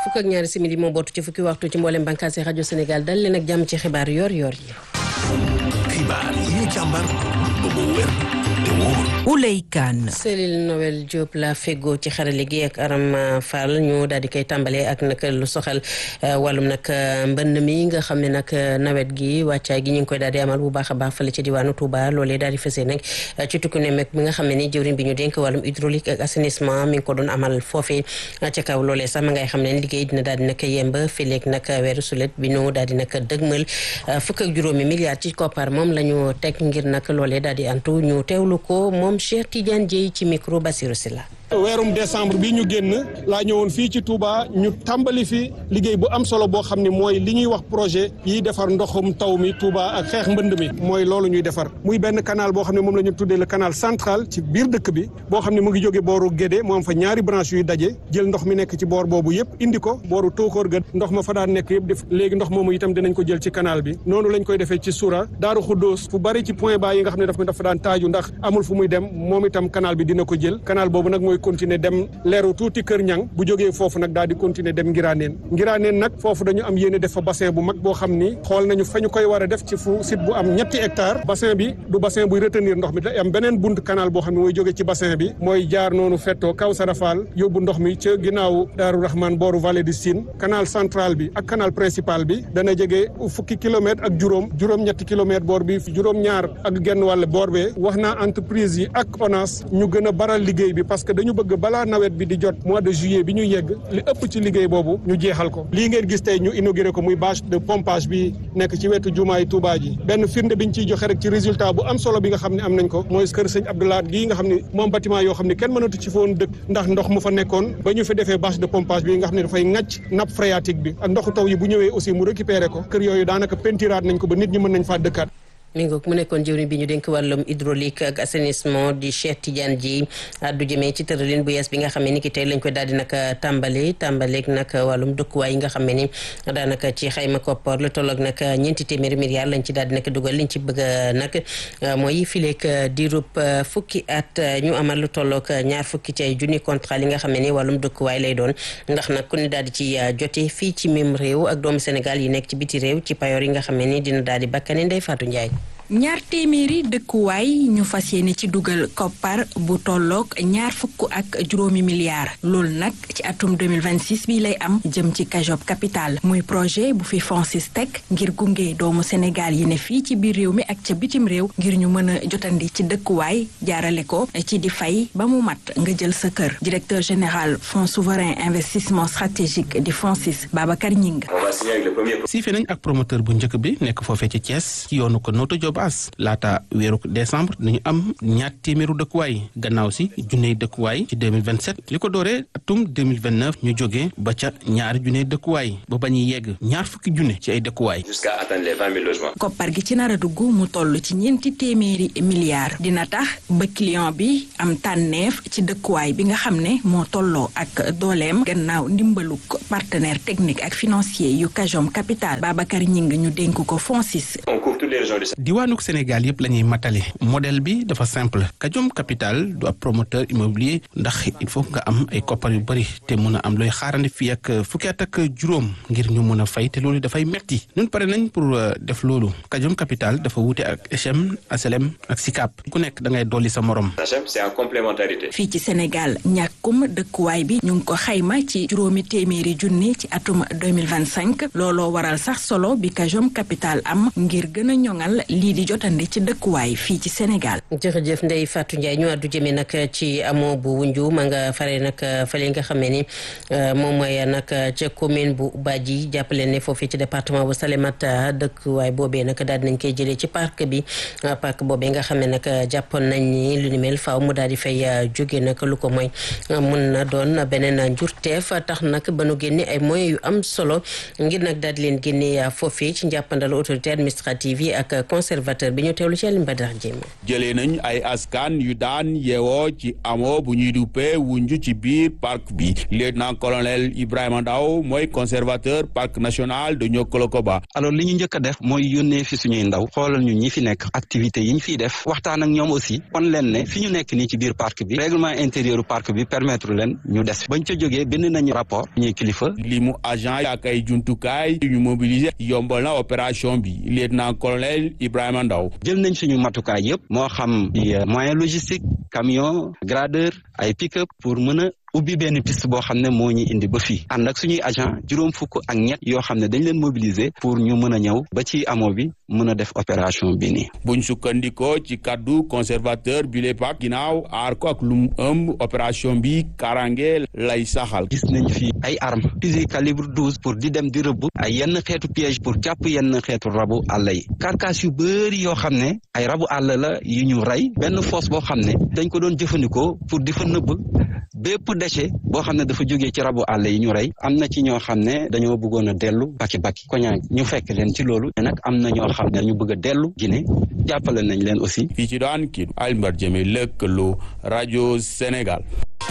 fukk ak ñaari simili moo bootu ci fukki waxtu ci mboolem bànqaas yi rajo Sénégal dal leen ak jàmm ci xibaar yor yor yi. xibaar yi ñu càmbar ba mu wér te wóor. Ouley Kane. Céline Noël Diop la fego ci xarale gi ak Aram Fall ñu daal di koy tàmbalee ak nag lu soxal wàllum nag mbënn mi nga xam ne nag nawet gi wàccaay gi ñu ngi koy daal di amal bu baax a baax fële ci diwaanu Touba loolee daal di fësee nag ci tukku ne meg bi nga xam ne ni jëwriñ bi ñu dénk wàllum hydraulique ak assainissement mi ngi ko doon amal foofee ca kaw loolee sax ma ngay xam ne liggéey dina daal di nag yemb fileeg nag weeru sulet bi ñu daal di nag dëgmal fukk ak juróomi milliards ci koppar moom la ñu teg ngir nag loolee daal di antu ñu teewlu ko moom Cheikh Tidiane Dieye ci micro Bassirou Sylla weerum décembre bi ñu génn laa ñëwoon fii ci Touba ñu tàmbali fi liggéey bu am solo boo xam ne mooy li ñuy wax projet yiy defar ndoxum taw mi Touba ak xeex mbënd mi mooy loolu ñuy defar muy benn canal boo xam ne moom la ñu tuddee le canal central ci biir dëkk bi boo xam ne mu ngi jóge booru Guédé mu am fa ñaari branche yuy daje jël ndox mi nekk ci boor boobu yëpp indi ko booru Tóokóor ga ndox ma fa daan nekk yëpp def léegi ndox moomu itam dinañ ko jël ci canal bi noonu lañ koy defee ci Soura Daaru Xuddoos fu bari ci point bas yi nga xam ne daf dafa daan taaju ndax amul fu muy dem moom itam canal bi dina ko jël canal boobu nag mooy continuer dem leeru tuuti kër ñang bu jógee foofu nag daal di continuer dem ngiraaneen ngiraaneen nag foofu dañu am yéene def fa bassin bu mag boo xam ni xool nañu fa ñu koy war a def ci fu site bu am ñetti hectare bassin bi du bassin buy retenir ndox mi da am beneen bunt canal boo xam ne mooy jóge ci bassin bi mooy jaar noonu fettoo kaw sarafal yóbbu ndox mi ca ginnaaw daaru rahman booru vallée du Sine canal central bi ak canal principal bi dana jege fukki kilomètre ak juróom juróom-ñetti kilomètre boor bi juróom-ñaar ak genn wàll boor bee wax naa entreprise yi ak ONAS ñu gën a baral liggéey bi parce que dañu bëgg balaa nawet bi di jot mois de juillet bi ñu yegg li ëpp ci liggéey boobu ñu jeexal ko lii ngeen gis tey ñu inauguré ko muy bâche de pompage bi nekk ci wetu jumaay Touba ji benn firnde biñ ciy joxe rek ci résultat bu am solo bi nga xam ne am nañ ko mooy kër sëñ Abdoulaye gii nga xam ne moom bâtiment yoo xam ne kenn mënatu ci foon dëkk ndax ndox mu fa nekkoon ba ñu fi defee bâche de pompage bi nga xam ne dafay ŋàcc nappe phréatique bi ak ndoxu taw yi bu ñëwee aussi mu récupéré ko kër yooyu daanaka pentiraat nañ ko ba nit ñi mën nañ faa dëkkaat mi ngoog mu nekkoon jëwriñ bi ñu dénk wàllum hydraulique ak assainissement di Cheikh Tidiane Dieye addu jëmee ci tëralin bu yees bi nga xam ne ni ki tey lañ koy daal di nag tàmbali tàmbaleeg nag wàllum dëkkuwaay yi nga xam ne ni daanaka ci xayma koppar lu tolloog nag ñeenti téeméeri milliards lañ ci daal di nag dugal liñ ci bëgg nag mooy fileeg diirub fukki at ñu amal lu tolloog ñaar fukki ci ay junni contrat li nga xam ne ni wàllum dëkkuwaay lay doon ndax nag ku ne daal di ci jote fii ci même réew ak doomu Sénégal yi nekk ci biti réew ci payoor yi nga xam ne ni dina daal di bakkane Ndeye Fatou Ndiaye ñaar téeméeri dëkkuwaay ñu fas yéene ci dugal koppar bu tolloog ñaar fukk ak juróomi milliards loolu nag ci atum 2026 bi lay am jëm ci Kajob capital muy projet bu fi FONSIS teg ngir gunge doomu Sénégal yi ne fii ci biir réew mi ak ca bitim réew ngir ñu mën a jotandi ci dëkkuwaay jaarale ko ci di fay ba mu mat nga jël sa kër directeur général fonds souverain investissement stratégique di FONSIS Babacar Ñing siife nañ ak promoteur bu njëkk bi nekk foofee ci Thiès ci yoonu ko Notto Diob as laata weeru décembre dañu am ñaar téeméeru dëkkuwaay gannaaw si junney dëkkuwaay ci 2027 li ko dooree atum 2029 ñu jógee ba ca ñaari junney dëkkuwaay ba ba ñuy yegg ñaar fukki junne ci ay dëkkuwaay. jusqu'à atteindre les 20 000 logements. koppar gi ci nar a dugg mu toll ci ñeenti téeméeri milliards dina tax ba client bi am tànneef ci dëkkuwaay bi nga xam ne moo tolloo ak dooleem gannaaw ndimbaluk partenaire technique ak financier yu Kajom Capital Babacar Ñing ñu dénk ko FONSIS. on couvre toutes les régions du diwaanuk Sénégal yëpp la ñuy matale modèle bi dafa simple Kajom Capital du ab promoteur immobilier ndax il faut nga am ay koppar yu bëri te mun a am looy xaarandi fii ak fukki at ak juróom ngir ñu mun a fay te loolu dafay metti ñun pare nañ pour def loolu Kajom Capital dafa wuute ak HM HLM ak SICAP ku nekk da ngay dolli sa morom. c'est en complémentarité. fii ci Sénégal ñàkkum dëkkuwaay bi ñu ngi ko xayma ci juróomi téeméeri junni ci atum 2025 looloo waral sax solo bi Kajom Capital am ngir gën a ñoŋal lii di jotandi ci dëkkuwaay fii ci Sénégal. jërëjëf Ndeye Fatou Ndiaye ñu àddu jëmee nag ci amoo bu wunju ma nga fare nag fële nga xam ne ni moom mooy nag ca commune bu Badji jàppale ne foofii ci département bu Salémata dëkkuwaay boobee nag daal dinañ koy jëlee ci parc bi parc boobee nga xam ne nag jàppoon nañ ni lu ni mel faaw mu daal di fay jóge nag lu ko mooy mun na doon beneen njurteef tax nag ba nu génne ay moyens yu am solo ngir nag daal di leen génne foofii ci njàppandal autorité administrative yi gi ak conservateur bi ñu teewlu ci Alioune Badara Diémé. jëlee nañ ay askan yu daan yeewoo ci amoo bu ñuy duppee wunju ci biir parc bi lieutenant colonel Ibrahima Ndaw mooy conservateur parc national de Niokolo-Koba. alors li ñu njëkk a def mooy yónnee fi suñuy ndaw xoolal ñu ñi fi nekk activités yi ñu fiy def waxtaan ak ñoom aussi kon leen ne fi ñu nekk nii ci biir parc bi règlement intérieur parc bi permettre leen ñu des bañ ca jógee bind nañu rapport ñuy kilifa. li mu agent ak ay jumtukaay yu ñu mobiliser yombal na opération bi lieutenant colonel Ibrahima Ndaw jël nañ suñu matukaay yëpp moo xam moyen logistique camion gradeur ay pick-up pour mën a ubbi benn piste boo xam ne moo ñu indi ba fii ànd ak suñuy agent juróom fukk ak ñett yoo xam ne dañ leen mobiliser pour ñu mën a ñëw ba ci amoo bi mën a def opération bi nii. buñ sukkandikoo ci kaddu conservateur bi le parc ginnaaw aar ko ak lu mu ëmb opération bi karange lay saxal. gis nañ fi ay armes fusil calibre douze pour di dem di rëbb ay yenn xeetu piège pour jàpp yenn xeetu rabu àll yi carcasse yu bëri yoo xam ne ay rabu àll la yu ñu rey benn fosse boo xam ne dañ ko doon jëfandikoo pour di fa nëbb bépp déchet boo xam ne dafa jógee ci rabu àll yi ñu rey am na ci ñoo xam ne dañoo bëggoon a dellu baki baki koñaa ñu fekk leen ci loolu nag am na ñoo xam ne ñu bëgg a dellu Guinée jàppale nañ leen aussi. fii ci daan kii Alioune Jëme lëkkaloo rajo Sénégal.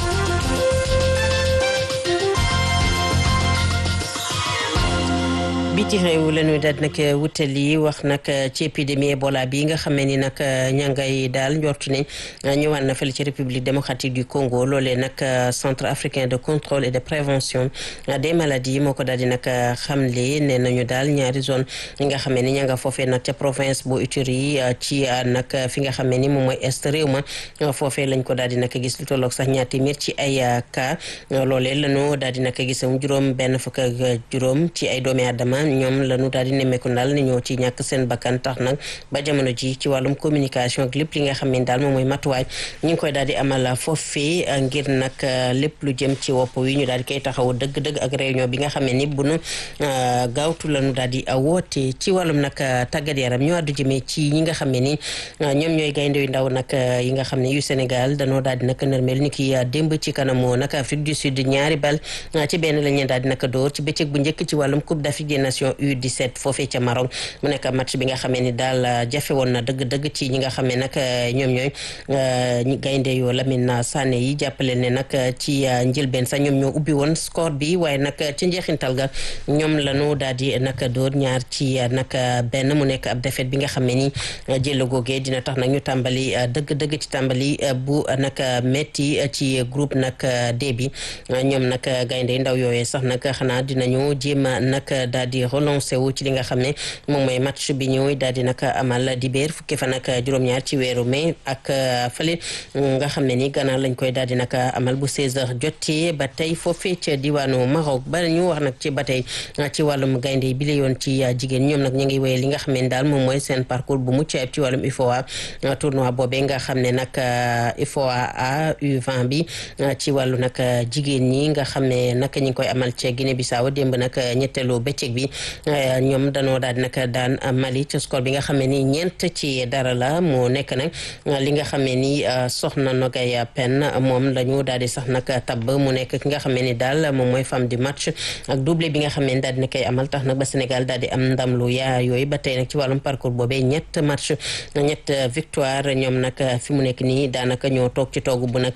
biti réew la ñuy daal nag wutali wax nag ci épidémie Ebola bi nga xamee ni nag ña ngay daal njortu ne ñëwaat na fële ci république démocratique du Congo loolee nag centre africain de contrôle et de prévention des maladies moo ko daal di nag xamle ne nañu daal ñaari zone yi nga xamee ni ña nga foofee nag ca province bu Ituri ci nag fi nga xamee ni moom mooy est réew ma foofee lañ ko daal di nag gis lu tolloog sax ñaar téeméer ci ay cas loolee lañu daal di nag gisam juróom benn fukk ak juróom ci ay doomi aadama ñoom lañu daal di nemmeeku daal ni ñoo ci ñàkk seen bakkan tax nag ba jamono ji ci wàllum communication ak lépp li nga xam ne daal moom mooy matuwaay ñu ngi koy daal di amal foofee ngir nag lépp lu jëm ci wopp wi ñu daal di koy taxaw dëgg-dëgg ak réunion bi nga xam ne ni bu nu gaawtu lañu daal di woote ci wàllum nag tàggat yaram ñu àddu jëmee ci ñi nga xam ne ni ñoom ñooy gaynde yu ndaw nag yi nga xam ne yu Sénégal danoo daal di nag nërmel ni ki démb ci kanamu nag Afrique du Sud ñaari bal ci benn lañ leen daal di nag door ci bëccëg bu njëkk ci wàllum Coupe d'Afrique des Nations U17 foofee ca Maroc mu nekk match bi nga xamee ni daal jafe woon na dëgg-dëgg ci ñi nga xamee nag ñoom ñooy gaynde yoo Lamine Sané yi jàppale ne nag ci njëlbeen sax ñoom ñoo ubbi woon score bi waaye nag ci njeexintal ga ñoom lañu daal di nag dóor ñaar ci nag benn mu nekk ab défaite bi nga xamee ni jël googee dina tax nag ñu tàmbali dëgg-dëgg ci tàmbali bu nag metti ci groupe nag D bi ñoom nag gaynde yu ndaw yooyee sax nag xanaa dinañu jéem a nag daal di relancé wu ci li nga xam ne moom mooy match bi ñëw daal di nag amal dibéer fukki fan ak juróom-ñaar ci weeru mai ak fële nga xam ne ni gannaaw lañ koy daal di nag amal bu 16h jotee ba tey foofee ca diwaanu Maroc ba ñu wax nag ci ba tey ci wàllum gaynde bi la yoon ci jigéen ñoom nag ñu ngi wéyee li nga xam ne daal moom mooy seen parcours bu mucc ayib ci wàllum UFOA tournoi boobee nga xam ne nag UFOA A U20 bi ci wàllu nag jigéen ñi nga xam ne nag ñi ngi koy amal ca Guinée Bissau démb nag ñetteelu bëccëg bi ñoom danoo daal di nag daan Mali ci score bi nga xam ne ni ñeent ci dara la moo nekk nag li nga xam ne ni soxna Nogay Pen moom la ñu daal di sax nag tabb mu nekk ki nga xam ne ni daal moom mooy femme du match ak doublé bi nga xam ne ni daal dina koy amal tax nag ba Sénégal daal di am ndam lu yaa yooyu ba tey nag ci wàllum parcours boobee ñett match ñett victoire ñoom nag fi mu nekk nii daanaka ñoo toog ci toogu bu nag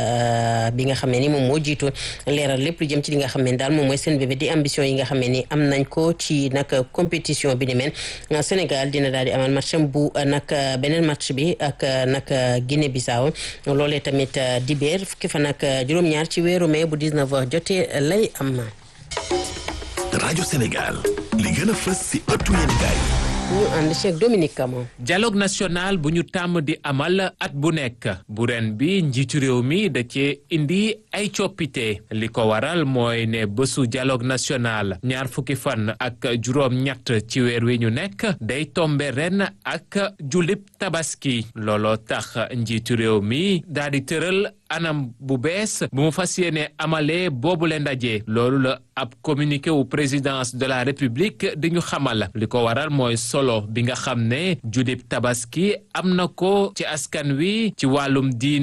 bi nga xam ne ni moom moo jiitu leeral lépp lu jëm ci li nga xam ne daal moom mooy seen bébé di ambition yi nga xam ne ni am nañ ko ci nag compétition bi ni mel Sénégal dina daal di amal match bu nag beneen match bi ak nag Guinée Bissau loolee tamit dibéer fukki fan ak juróom-ñaar ci weeru mai bu 19h jotee lay am. rajo Sénégal li gën a fës si ëttu yéenekaay ñu ànd ci ak Dominique Camon. dialogue national bu ñu tàmm di amal at bu nekk bu ren bi njiitu réew mi da cee indi ay coppite li ko waral mooy ne bésu dialogue national ñaar fukki fan ak juróom-ñett ci weer wi ñu nekk day tombe ren ak julib tabaski looloo tax njiitu réew mi daal di tëral anam bu bees bu mu fas yéene amalee boobule ndaje loolu la ab communiqué wu présidence de la république di ñu xamal li ko waral mooy solo bi nga xam ne judib tabaski am na ko ci askan wi ci wàllum diine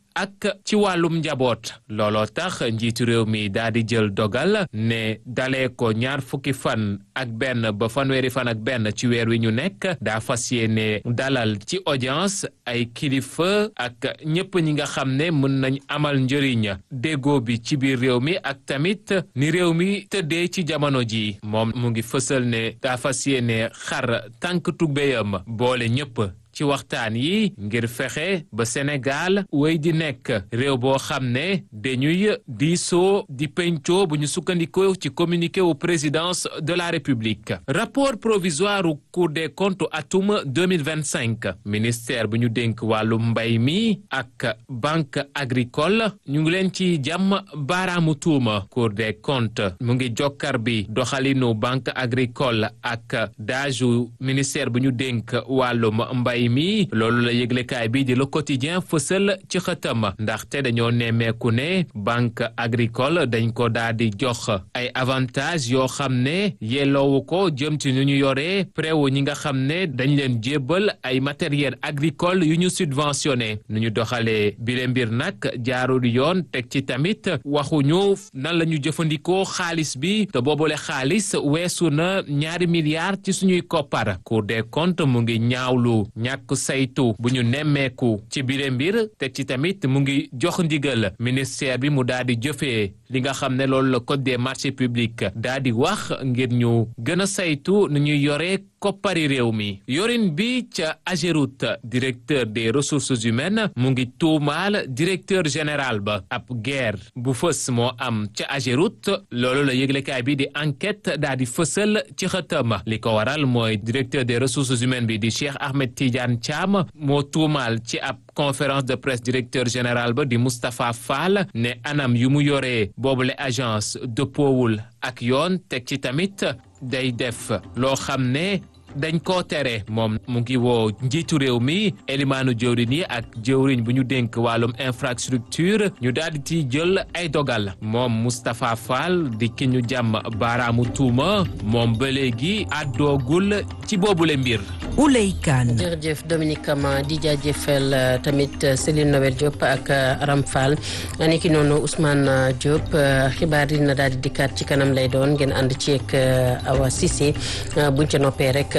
ak ci wàllum njaboot looloo tax njiitu réew mi daal di jël dogal ne dalee ko ñaar fukki fan ak benn ba fanweeri fan ak benn ci weer wi ñu nekk daa fas yéene dalal ci audience ay kilifa ak ñëpp ñi nga xam ne mën nañ amal njëriñ déggoo bi ci biir réew mi ak tamit ni réew mi tëddee ci jamono ji moom mu ngi fësal ne daa fas yéene xar tànk tubéyam boole ñëpp ci waxtaan yi ngir fexe ba Sénégal wéy di nekk réew boo xam ne dañuy diisoo di pencoo bu ñu sukkandikoo ci communiqué wu présidence de la République rapport provisoire u Cour des comptes atum 2025 ministère bu ñu dénk wàllu mbay mi ak banque agricole ñu ngi leen ci jàmm baaraamu tuuma Cour des comptes mu ngi jokkar bi doxalinu banque agricole ak daaju ministère bu ñu dénk wàllum mbay mi loolu la yëglekaay bi di le quotidien fësal ci xëtam ndaxte dañoo nemmeeku ne banque agricole dañ ko daal di jox ay avantages yoo xam ne yelloowu ko jëm ci nu ñu yoree préwu ñi nga xam ne dañ leen jébbal ay matériel agricole yu ñu subventionné nu ñu doxalee bile mbir nag jaarul yoon teg ci tamit waxuñu nan la ñu jëfandikoo xaalis bi te boobule xaalis weesu na ñaari milliards ci suñuy koppar Cour des comptes mu ngi ñaawlu ñàkk saytu bu ñu nemmeeku ci bile mbir teg ci tamit mu ngi jox ndigal ministère bi mu daal di jëfee li nga xam ne loolu la code des marchés publics daal di wax ngir ñu gën a saytu nu ñuy yoree koppari réew mi yorin bi ca Ageroute directeur des ressources humaines mu ngi tuumaal directeur général ba ab guerre bu fës moo am ca Ageroute loolu la yëglekaay bi di enquête daal di fësal ci xëtam li ko waral mooy directeur des ressources humaines bi di Cheikh Ahmed Tidiane Thiam moo tuumaal ci ab conférence de presse directeur général ba di Moustapha Fall ne anam yu mu yoree boobule agence dëppoowul ak yoon teg ci tamit day def loo xam ne dañ koo tere moom mu ngi woo njiitu réew mi elimaanu jëwriñ yi ak jëwriñ bu ñu dénk wàllum infrastructure ñu daal di ci jël ay dogal moom Moustapha Fall di ki ñu jàmm baaraamu tuuma moom ba léegi àddoogul ci boobule mbir. Ouley Kane. jërëjëf Dominique Kama di jaajëfal tamit Céline Noël Diop ak Aram Fall ni ki noonu Ousmane Diop xibaar yi na daal di dikkaat ci kanam lay doon ngeen ànd ci ak Awa Cissé buñ ca noppee rek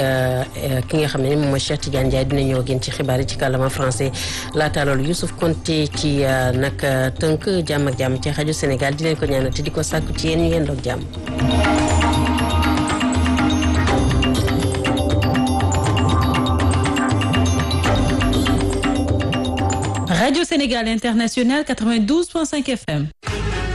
ki nga xam ne moom mooy Cheikh Tidiane Ndiaye dina ñëw gën ci xibaar yi ci kàllaama français laata loolu Youssouf Konté ci nag tënk jàmm ak jàmm ci rajo Sénégal di leen ko ñaanal te di ko sàkku ci yéen ñu ngeen doog jàmm. Radio Sénégal International 92.5 FM.